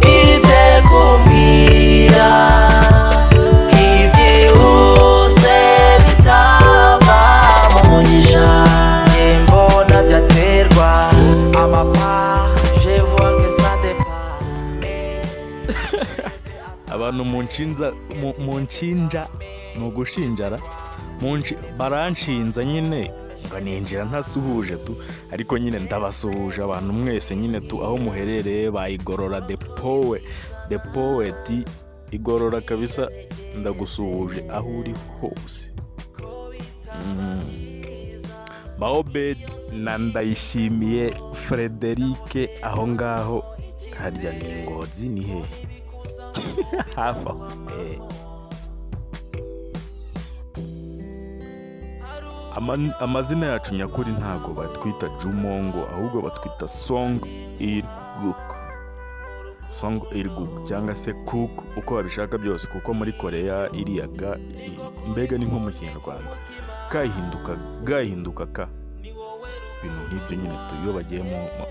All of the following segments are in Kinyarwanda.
Idę kumbia ibyihuse bitava mu nyija Nimbo ntabyaterwa amapa je vois que ça dépend abantu mu nshinza mu- mu nshinja ni ugushinjara mu nshi- baranshinza nyine ngo ninjira ntasuhuje tu ariko nyine ndabasuhuje abantu mwese nyine tu aho muherereye bayigorora depowe depoweti igorora kabisa ndagusuhuje aho uri hose Mm. baobed na ndayishimiye frederike aho ngaho harya ni ingozi ni hehe hafi aho eh. Ama- amazina yacu nyakuri ntago batwita jumongo ahubwo batwita song irguk song irguk cyangwa se cook uko babishaka byose kuko muri koreya iriyaga mbega ni nko mu kinyarwanda kahinduka gahinduka ka ibintu nk'ibyo nyine tu- iyo bagiyemo mu-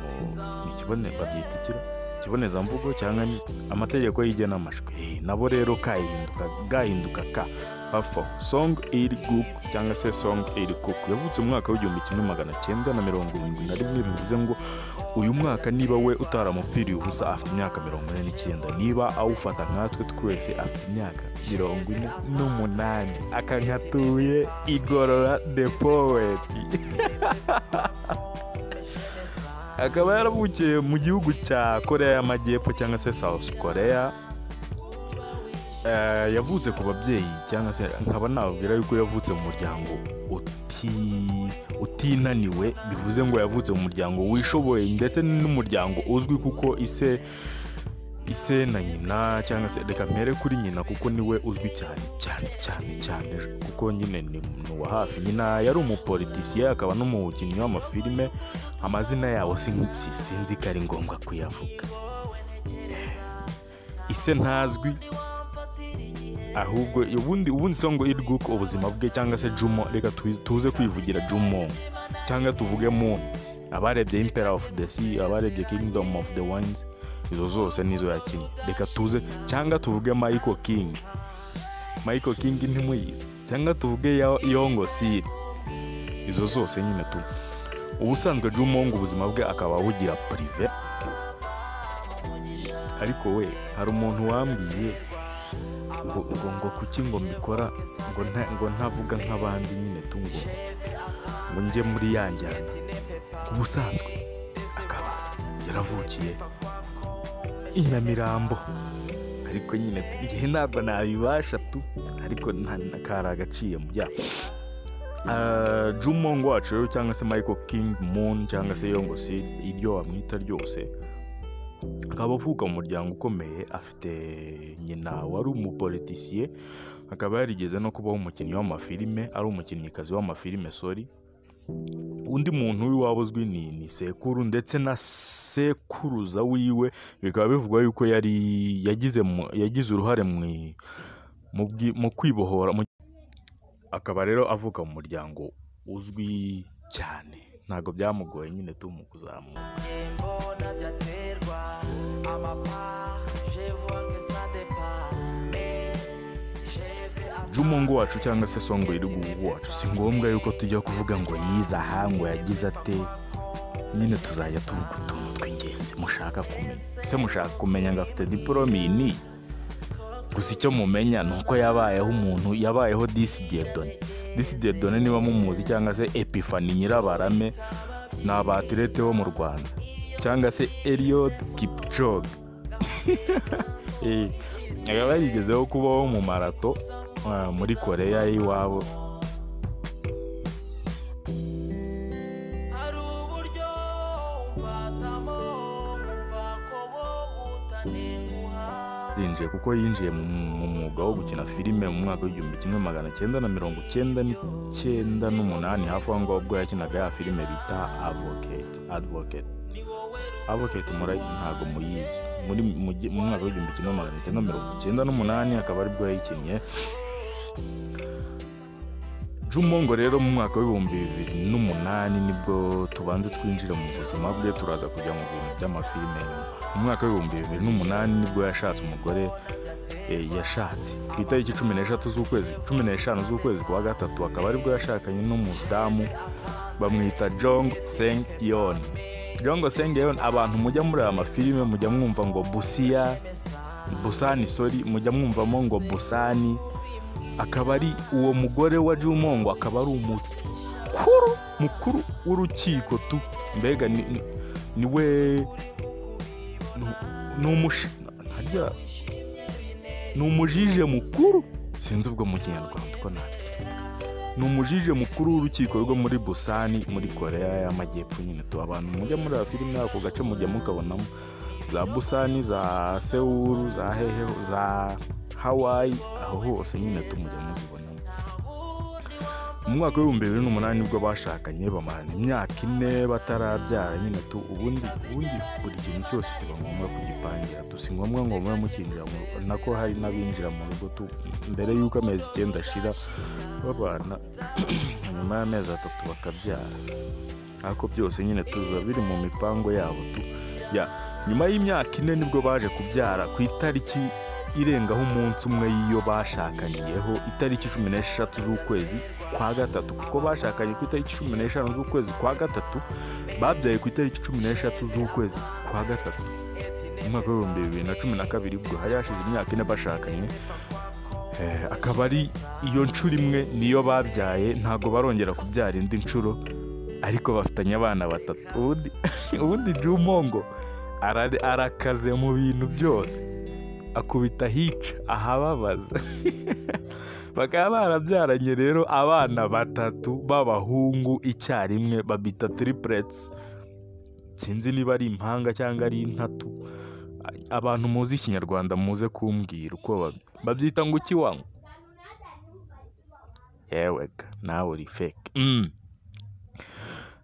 mu- mu kibone babyita ikira ikibonezamvugo cyangwa ni- amategeko y'igenamajwi Eh, nabo rero kahinduka gahinduka ka hafi aho song iri guk cyangwa se song iri cook yavutse mu mwaka w'igihumbi kimwe magana cyenda na mirongo irindwi na rimwe bivuze ngo uyu mwaka niba we utaramupfiriye ubusa afite imyaka mirongo ine n'icyenda niba awufata nkatwe twese afite imyaka mirongo ine n'umunani akankatuye igorora the poet akaba yaravukiye mu gihugu cya koreya y'amajyepfo cyangwa se south korea Eh, yavutse ku babyeyi cyangwa se nkaba nababwira yuko yavutse mu muryango uti- utinaniwe bivuze ngo yavutse mu muryango wishoboye ndetse n'umuryango uzwi kuko ise ise na nyina cyangwa se reka mpere kuri nyina kuko niwe uzwi cyane cyane cyane cyane kuko nyine ni ni uwa hafi nyina yari umupolitisiye akaba n'umukinnyi w'amafilime amazina yabo sin- si- sinzi ko ari ngombwa kuyavuga Eh, ise ntazwi ahubwo ubundi ubundi songo iriguka ubuzima bwe cyangwa se jumo reka tu- tuze kwivugira jumo cyangwa tuvuge mu abarebye impera of the sea abarebye kingdom of the wines izo zose nizo yakinnye reka tuze cyangwa tuvuge michael king michael king ntimuyizi cyangwa tuvuge Yo- yongo siri izo zose nyine tu ubusanzwe jumo ngo ubuzima bwe akaba abugira purive ariko we hari umuntu wambwiye ngo ngo ngo kuki ngo mbikora ngo nta ngo ntavuga nk'abandi nyine tungo ngo njye muri ya njyana ubusanzwe akaba yaravukiye i Nyamirambo ariko nyine tu- njye ntabwo nabibasha tu ariko nta- kari agaciye mu byaha Ah, Jumongo wacu rero cyangwa se Michael King Moon cyangwa se Yongo si iryo wamwita ryose akaba avuka mu muryango ukomeye afite nyina wari umupolitisiye akaba yarigeze no kubaho umukinnyi w'amafilime ari umukinnyikazi w'amafilime sori undi muntu w'iwabo uzwi ni, ni sekuru ndetse na sekuruza wiwe bikaba bivugwa yuko yari yagize mu- yagize uruhare mu i- mu bwi- mu kwibohora mu akaba rero avuka mu muryango uzwi cyane ntabwo byamugoye nyine tu mu kuzamuka mbona byaterwa amapa je vois que ça dépend Eh, je vais attendre. Jumungu wacu cyangwa se songo iri guhugu wacu si ngombwa yuko tujya kuvuga ngo yize aha ngo yagize ate nyine tuzajya tuvuga utuntu tw'ingenzi mushaka kumenya ese mushaka kumenya ngo afite diporome iyi ni iyi? gusa icyo mumenya ni uko yabayeho umuntu yabayeho disidiyedoni disidiyedoni niba mumuzi cyangwa se epifani nyirabarame ni abatirete bo mu rwanda cyangwa se eliod kipcoge akaba yarigezeho kubaho mu marato ah, muri koreya y'iwabo hari uburyo umfatamo wumva ko wowe utanenguha yinjiye kuko yinjiye mu mu mwuga wo gukina filime mu mwaka w'igihumbi kimwe magana cyenda na mirongo cyenda n'icyenda n'umunani hafi aho ngaho ubwo yakinaga ya filime bita avoketi advoketi avocate murayi ntabwo muyizi muri mu gi- mu mwaka w'igihumbi kimwe magana cyenda mirongo icyenda n'umunani akaba aribwo yayikinnye Jumongo rero mu mwaka w'ibihumbi bibiri n'umunani nibwo tubanza twinjira mu buzima bwe turaza kujya mu bintu by'amafilime mu mwaka w'ibihumbi bibiri n'umunani nibwo yashatse umugore eh, yashatse ku itariki cumi n'eshatu z'ukwezi cumi n'eshanu z'ukwezi kwa gatatu akaba aribwo yashakanye n'umudamu bamwita jong seng yon jong seng yon abantu mujya muri aya mafilime mujya mwumva ngo busiya busani sori mujya mwumvamo ngo busani akaba ari uwo mugore wa Jumongo akaba ari umukuru mukuru w'urukiko tu mbega ni, ni, ni we ni umushi harya ni umujije mukuru sinzi ubwo mu kinyarwanda uko nati ni umujije mukuru w'urukiko rwo muri busani muri korea y'amajyepfo nyine tu abantu mujya muri aya filime ako gace mujya mukabonamo za busani za sewuru za heheho za hawaii aho hose nyine tumujya muzibonamo mu mwaka w'ibihumbi bibiri n'umunani nibwo bashakanye bamarana imyaka ine batarabyara nyine tu ubundi ubundi buri kintu cyose kiba ngombwa kugipangira tu si ngombwa ngo mube mukinjira mu rugo nako hari n'abinjira mu rugo tu mbere y'uko amezi icyenda ashira babana nyuma y'amezi atatu bakabyara ariko byose nyine tu biba biri mu mipango yabo tu ya nyuma y'imyaka ine nibwo baje kubyara ku itariki irengaho umunsi umwe y'iyo bashakaniyeho itariki cumi n'eshatu z'ukwezi kwa gatatu kuko bashakanye ku itariki cumi n'eshanu z'ukwezi kwa gatatu babyaye ku itariki cumi n'eshatu z'ukwezi kwa gatatu mu mwaka w'ibihumbi bibiri na cumi na kabiri ubwo hari hashize imyaka ine bashakanye Eh, akaba ari iyo nshuro imwe niyo babyaye ntabwo barongera kubyara indi nshuro ariko bafitanye abana batatu ubundi ubundi jumongo ara- arakaze mu bintu byose akubita hica ahababaza bakaba barabyaranye rero abana batatu b'abahungu icyarimwe babita tiripuretsi sinzi niba ari impanga cyangwa ari intatu abantu muzi ikinyarwanda muze kumbwira uko bab- babyita ngo ukiwanywa yewega nawe uri feke Mm.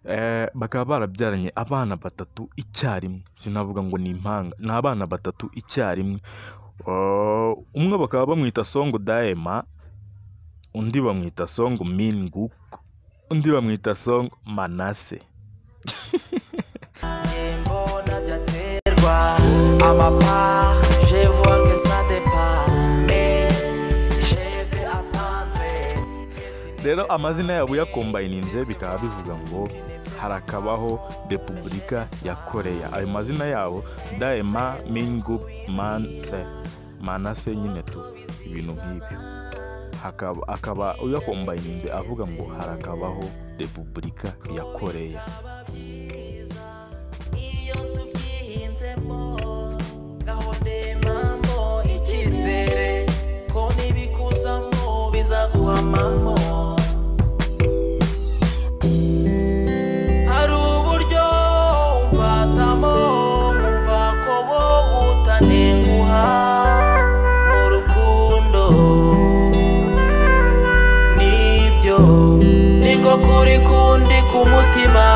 Eh, bakaba barabyaranye abana batatu icyarimwe sinavuga ngo ni impanga ni abana batatu icyarimwe Oh, umwe bakaba bamwita songo daema undi bamwita songo minguk undi bamwita songo manase mbona byaterwa amapa je vois que ça départ mais je vais attendre rero amazina yabo yakombayininze bikaba bivuga ngo harakabaho repubulika ya koreya ayo mazina yabo daema mingu manse manase nyine tu ibintu nk'ibyo Hakaba- akaba uyakombayininze avuga ngo harakabaho repubulika ya koreya byihinzemo gahunda impamvu icyizere ko n'ibikuzamo bizaguhamamo hari uburyo umfatamo wumva ko bo utanenguha mu rukundo nibyo niko kuri kundi ku mutima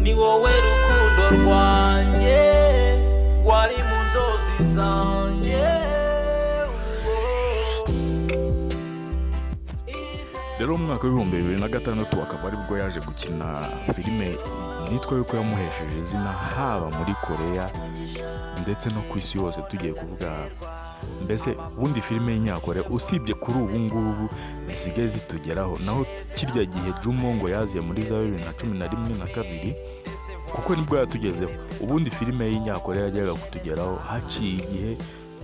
ni wowe rukundo rwanjye wari mu nzozi zanjye rero mu mwaka w'ibihumbi bibiri na gatandatu akaba aribwo yaje gukina filime nitwa yuko yamuhesheje izina haba muri koreya ndetse no ku isi yose tugiye kuvuga mbese ubundi filime y'inyakore usibye kuri ubu ngubu zisigaye zitugeraho naho kirya gihe jumongo yaziye muri za bibiri na cumi na rimwe na kabiri kuko nibwo yatugezeho ubundi filime y'inyakore yajyaga kutugeraho haciye igihe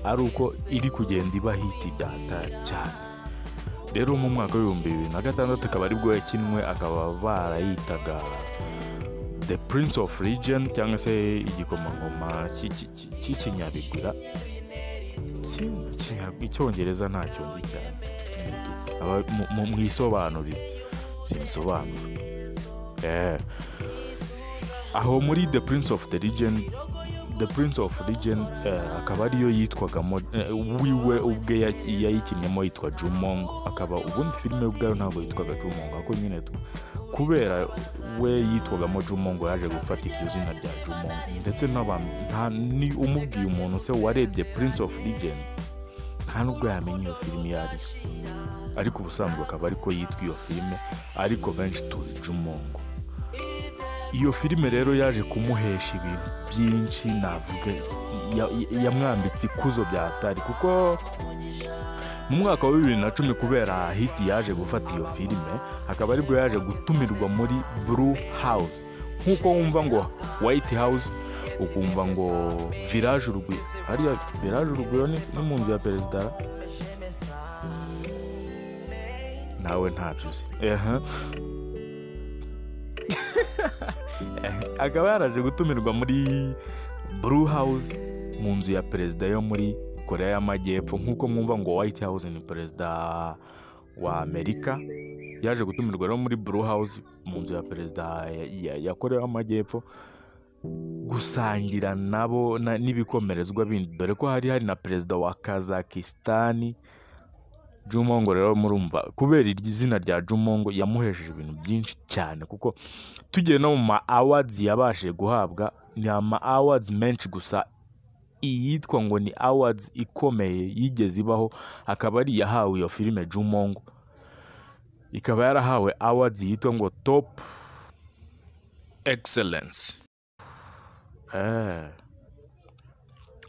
ari uko iri kugenda iba hiti byatari cyane rero mu mwaka w'ibihumbi bibiri na gatandatu akaba aribwo yakinwe akaba barayitaga the prince of region cyangwa se igikomangoma cy'i- cy'i- cy'i- cy'ikinyabigura Si- Ikinya- icyongereza ntacyo nzi cyane Aba- mu- mu- mwisobanurire sinsobanura Eh. aho muri the prince of the region the prince of region eh, akaba ariyo yitwagamo eh, wiwe ubwe ya- yayikinnyemo yitwa jumongo akaba ubundi filime ubwayo ntabwo yitwaga jumongo ariko nyine tu- kubera we yitwagamo jumo ngo yaje gufata iryo zina rya jumo ndetse n'abantu nta ni umubwiye umuntu se warebye prince of legend nta nubwo yamenya iyo filime iyo ari yo ariko ubusanzwe akaba ariko yitwa iyo filime ariko benshi tuzi jumongo iyo filime rero yaje kumuhesha ibintu byinshi navuga ya- ya- yamwambitse ikuzo bya atari kuko mu mwaka wa bibiri na cumi kubera hiti yaje gufata iyo filime akaba aribwo yaje gutumirwa muri blue house nk'uko wumva ngo white house ukumva ngo village urugwiro hariya village urugwiro ni ni mu nzu ya perezida nawe ntabyo uzi Ehe. akaba yaraje gutumirwa muri blue house mu nzu ya perezida yo muri korea y'amajyepfo nk'uko mwumva ngo white house ni perezida wa amerika yaje gutumirwa rero muri blue house mu nzu ya perezida ya- ya- ya korea y'amajyepfo gusangira nabo na- n'ibikomerezwa bindi dore ko hari hari na perezida wa kazakisitani Jumongo rero murumva kubera iryo izina rya Jumongo yamuhesheje ibintu byinshi cyane kuko tugiye no mu ma awards yabashije guhabwa ni ama awards menshi gusa iyitwa ngo ni awards ikomeye yigeze ibaho akaba ari iyahawe iyo filime Jumongo ikaba yarahawe awards yitwa ngo top excellence eh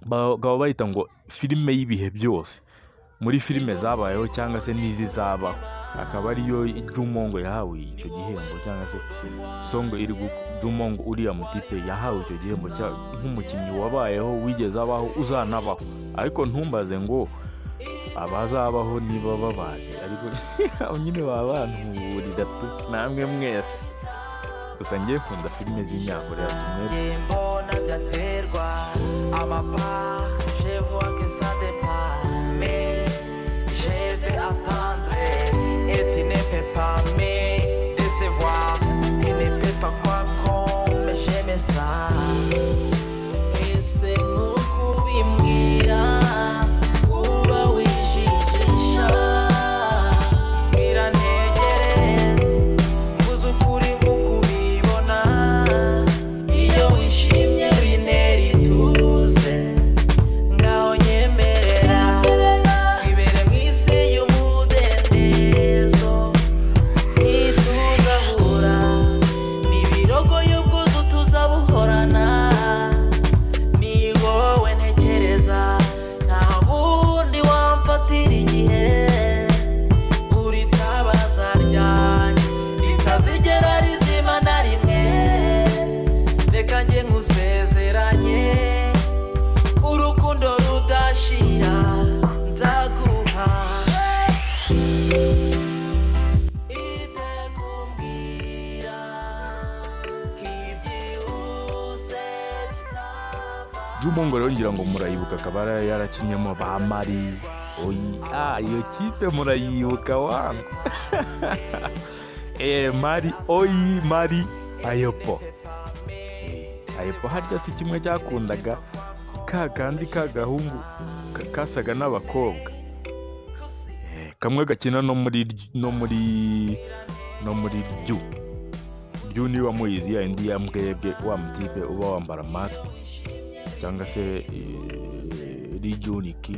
bakaba bayita ngo filime y'ibihe byose muri filime zabayeho cyangwa se n'izizabaho akaba ariyo Jumongo yahawe icyo gihembo cyangwa se songo iri gu- Jumongo uriya mutipe yahawe icyo gihembo cya- nk'umukinnyi wabayeho wigeze abaho uzanabaho ariko ntumbaze ngo abazabaho niba babazi ariko nyine baba bantuburira tu namwe mwese gusa ngiye nkunda filime z'inyakoreya tumwe mbona byaterwa amapa je vois que ça dépend mais je vais attendre et tu ne peux pas me décevoir tu ne peux pas croire comme j'aime ça Et c'est nous kubimbwira, uba wijijisha. Biranegereza, uzi ukuri nk'uko ubibona. Iyo wishimye bintera ituze, ngaho nyemerera. Twibere mu isi y'umudendezo, ntituzahura. N'ibirogo y'ubwuzu tuzabuhorana. Ni wowe ntekereza, nta wundi wamfatira igihe uri tabaza ryanjye ritazigera rizima na rimwe reka njye nkusezeranye urukundo rudashira nzaguha itekumbwira nk'ibyihuse bitava Jumongo rero ngira ngo murayibuka akaba yara- yarakinyemo ba Mari oyi ah iyo kipe murayibuka wangu eh Mari oyi Mari ayopo Eh, ayopo harya si kimwe cyakundaga ka kandi k'agahungu ka- kasaga n'abakobwa Eh, kamwe gakina no muri ry- no muri no muri ryu ryu niba muyizi ya indi ya mbwebwe wa mutipe uba wambara masike cyangwa se regioniki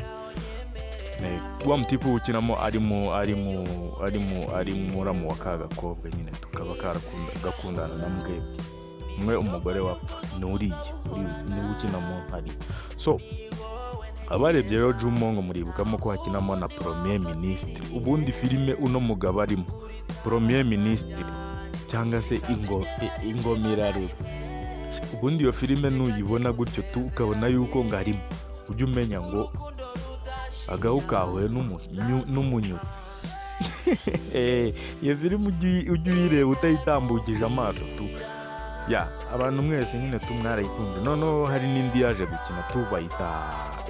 wa mutipe ukinamo arimo arimo arimo arimo uramu wa ka gakobwa nyine tukaba karakunda- gakundana na mbwebwe umwe umugore wapfa ni uriya uri- niwe ukina mu ntari so abarebye rero jumongo muribukamo ko hakinamo na premier minisitiri ubundi filime uno mugabo arimo premier minisitiri cyangwa se ingo, i- ingomirarure ubundi iyo filime nuyibona gutyo tu ukabona yuko ngarimo ujye umenya ngo agahu kahuye n'umunyu- n'umunyutsi Eh, iyo filime ujye uyi- ujye uyireba utayitambukije amaso tu ya abantu mwese nyine tu mwarayikunze noneho hari n'indi yaje gukina tu bayita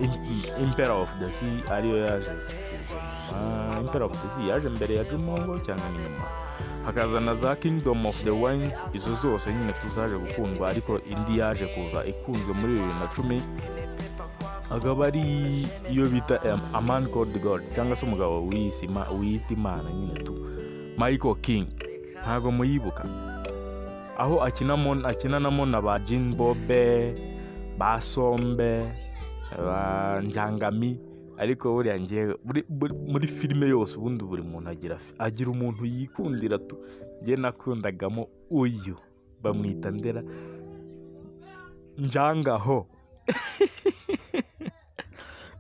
Im- impera of the sea ariyo yaje kuza nyuma impera of the sea yaje mbere ya jumongo cyangwa n'inyuma hakazana za kingdom of the wines izo zose nyine tuzaje gukundwa ariko indi yaje kuza ikunzwe muri bibiri na cumi akaba ari iyo bita um, a man called god cyangwa se umugabo wiyise Ima- wiyita imana nyine tu michael king ntago muyibuka aho akinamo akinanamo na ba jini bobe ba sombe ba njangami ariko buriya ngewe muri- muri- muri filime yose ubundi buri muntu agira fi- agira umuntu yikundira tu njye nakundagamo uyu bamwita ndera njangaho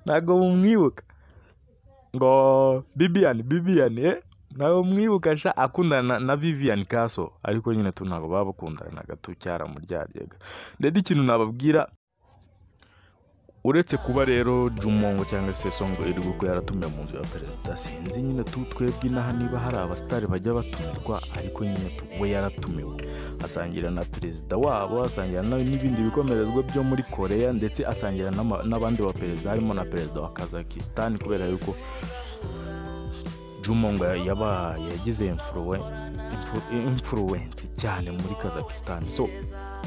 ntabwo mumwibuka ngo bibiyani bibiyani eh ntabwo mwibuka sha akundana na- na viviyani kaso ariko nyine tu ntabwo baba bakundanaga tu cyaramuryaryaga rero ikintu nababwira uretse kuba rero jumongo cyangwa se songo iri gukora yaratumye mu nzu ya perezida sinzi nyine tu twebwe inaha niba hari abasitari bajya batumirwa ariko nyine tu we yaratumiwe asangira na perezida wabo asangira na- n'ibindi bikomerezwa byo muri koreya ndetse asangira n'ama- n'abandi baperezida harimo na perezida wa kazakisitani kubera yuko jumongo yaba yagize imfuruwe- imfu- imfuruwensi cyane muri kazakisitani so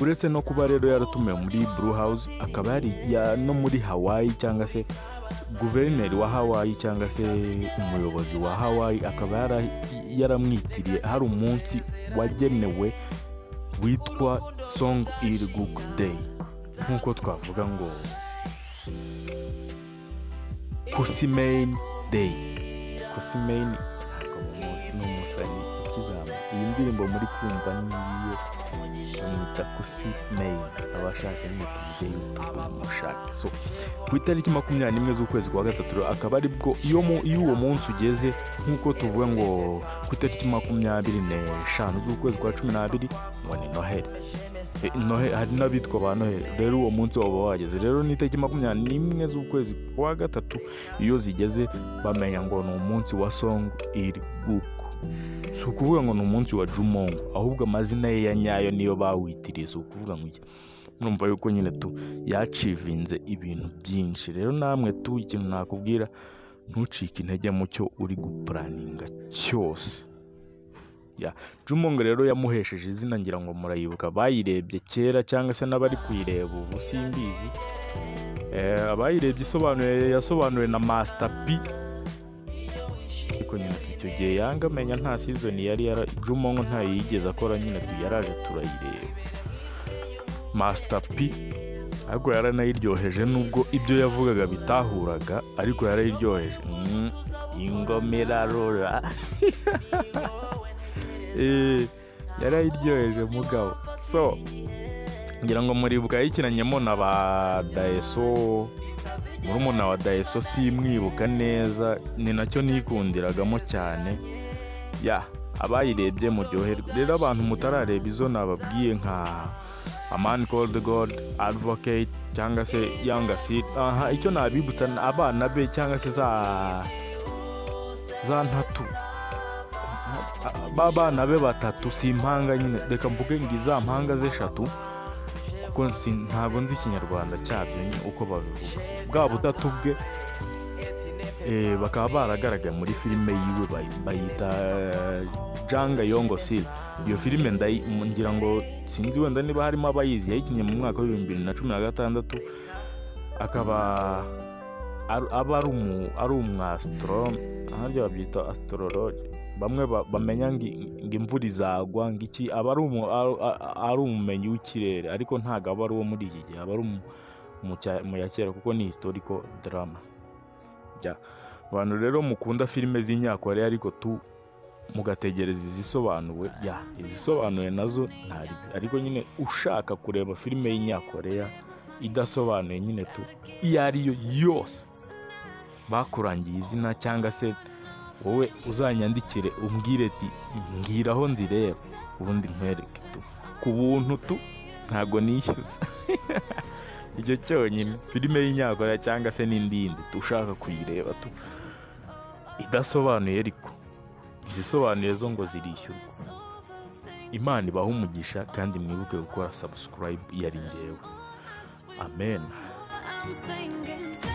uretse no kuba rero yaratumiwe muri Blue House akaba yari ya- no muri Hawaii cyangwa se guverineri wa Hawaii cyangwa se umuyobozi wa Hawaii akaba yara- yaramwitiriye hari umunsi wagenewe witwa Song Ilguk Day nk'uko twavuga ngo Kusimein Day Kusimein ntabwo mumuzi, ni umusazi ukizamuka iyi ndirimbo muri kumva niyo bamwita kusi meyi abashaka nyine tujye yutubu mushake so ku itariki makumyabiri n'imwe z'ukwezi kwa gatatu rero akaba ari bwo iyo mu- iyo uwo munsi ugeze nk'uko tuvuga ngo ku itariki makumyabiri n'eshanu z'ukwezi kwa cumi n'abiri ngo ni noheli E, Nohe- hari n'abitwa ba noheli rero uwo munsi waba wageze rero n'itariki makumyabiri n'imwe z'ukwezi kwa gatatu iyo zigeze bamenya ngo ni umunsi wa song iri guku si ukuvuga ngo ni umunsi wa jumongo ahubwo amazina ye ya nyayo niyo bawitiriye si ukuvuga ngo iki murumva yuko nyine tu yacivinze ibintu byinshi rero namwe tu ikintu nakubwira ntucike intege mu cyo uri gupuraninga cyose Ya, jumongo rero yamuhesheje izina ngira ngo murayibuka bayirebye kera cyangwa se n'abari kuyireba ubu simbizi Eh, abayirebye isobanuye yasobanuwe na Master P ariko nyine icyo gihe yanga amenya nta sizoni yari yara jumongo ntayo yigeze akora nyine tu yaraje turayireba Master P ariko yaranayiryoheje nubwo ibyo yavugaga bitahuraga ariko yarayiryoheje Mm, ingomera rora Eh, yarayiryoheje mugabo so ngira ngo muribuka yayikinanyemo na ba dayeso murumuna wa dayeso simwibuka neza ni nacyo nikundiragamo cyane ya abayirebye muryoherwe rero abantu mutarareba izo nababwiye nka amani golde gold advocate cyangwa se yanga seed aha icyo nabibutsa ni abana be cyangwa se za za ntatu ba bana be batatu si impanga nyine reka mvuge ngo iza mpanga z'eshatu kuko nsi- ntabwo nzi ikinyarwanda cyabyo nyine uko babivuga bwa butatu bwe eh, bakaba baragaragaye muri filime yiwe bayi- bayita eh, janga yongo siri iyo filime ndayi- mu- ngira ngo sinzi wenda niba harimo abayizi yayikinnye mu mwaka w'ibihumbi bibiri na cumi na gatandatu akaba ar- aba ari umu ari umwasitorome aharya babyita asitorologe bamwe ba- bamenya ngo ngo imvura izagwa ngo iki aba ari umu- ari- ari umumenyi w'ikirere ariko ntabwo aba ari uwo muri iki gihe aba ari umu- mu cya- mu ya kera kuko ni historical drama Ya. abantu rero mukunda filime z'inyakore ariko tu mugategereza izisobanuwe ya izisobanuye nazo ntari ariko nyine ushaka kureba filime y'inyakoreya idasobanuye nyine tu iyo ariyo yose bakurangiye izina cyangwa se wowe uzanyandikire umbwire ti mbwira aho nzireba ubundi nkwereke tu ku buntu tu ntago nishyuza icyo cyonyine filime y'inyakora cyangwa se n'indi yindi tu ushaka kuyireba tu idasobanuye ariko izisobanuye zo ngo zirishyurwa imana ibaha umugisha kandi mwibuke gukora subscribe yari ngewe amen I'm singing.